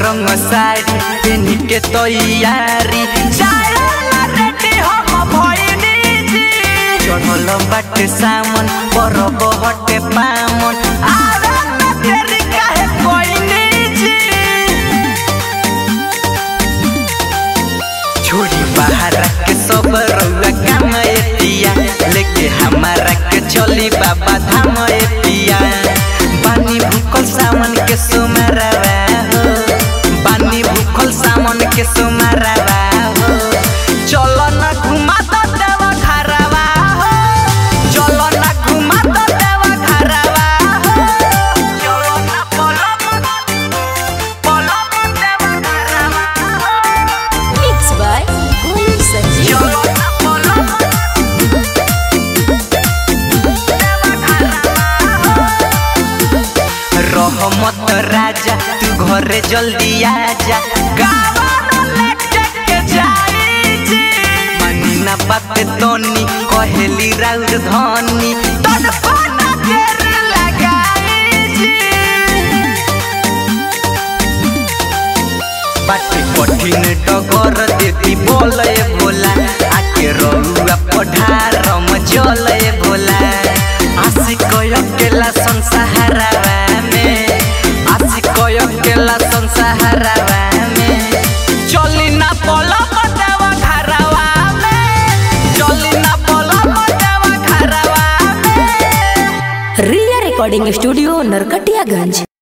रंग साड़ी पेन के तैयारी जाएला रेडी हम भइनी जी चढ़ल बाटे सामन परब हटे पामन आवे ना तेरी काहे कोइनी जी छोड़ी बाहर के सब रउआ काम एतिया लेके हमारा के चली बाबा धाम एतिया पानी भूखल सावन के सुमरवा हो पानी भूखल सावन के सुमरवा हो चलो ना घुमा तो देवा घरवा हो चलो ना घुमा तो देवा घरवा हो चलो ना पलम पलम देवा घरवा हो Mixed by Golu Sanjeev. चलो ना पलम रहमत राजा तू घरे जल्दी आजा गावाना लेके के जाई जी मनी ना बात तोनी कहेली राउर धनी तन पाना देर लगाई जी बाटे कठिन डगर देती बोले बोला आके रउआ पढ़ार मचल बोला आसी कय केला संसारवा में आसी कय केला संसारवा में चली ना पलक देवा घरवा में चली ना पलक देवा घरवा में Ria Recording Studio, Narkatiyaganj.